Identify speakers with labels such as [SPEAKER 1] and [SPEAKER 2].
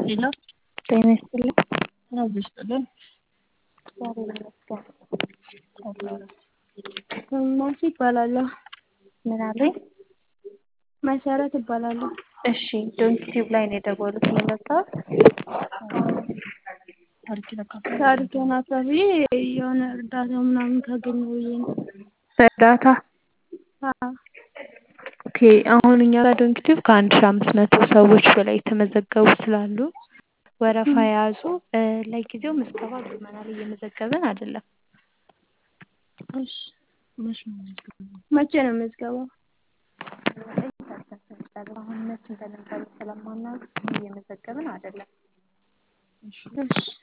[SPEAKER 1] ሄሎ
[SPEAKER 2] ጤና ይስጥልኝ።
[SPEAKER 1] አብሮ ይስጥልን።
[SPEAKER 2] እግዚአብሔር ይመስገን።
[SPEAKER 1] ማሲ ይባላለሁ።
[SPEAKER 2] ምን አሉኝ?
[SPEAKER 1] መሰረት እባላለሁ።
[SPEAKER 2] እሺ ዶንኪቲዩብ ላይ ነው የደወሉት የመጣው
[SPEAKER 1] ታሪኬን አካፍዬ የሆነ እርዳታ ምናምን ካገኘሁ ብዬ ነው።
[SPEAKER 2] እርዳታ
[SPEAKER 1] አዎ
[SPEAKER 2] ኦኬ። አሁን እኛ ጋር ዶንኪቲዩብ ከአንድ ሺህ አምስት መቶ ሰዎች በላይ የተመዘገቡ ስላሉ ወረፋ የያዙ ለጊዜው ምዝገባ አቁመናል፣ እየመዘገብን አይደለም።
[SPEAKER 1] እሺ መቼ ነው ምዝገባው?
[SPEAKER 2] አሁን መቼ እንደነበረ ስለማናውቅ እየመዘገብን አይደለም።
[SPEAKER 1] እሺ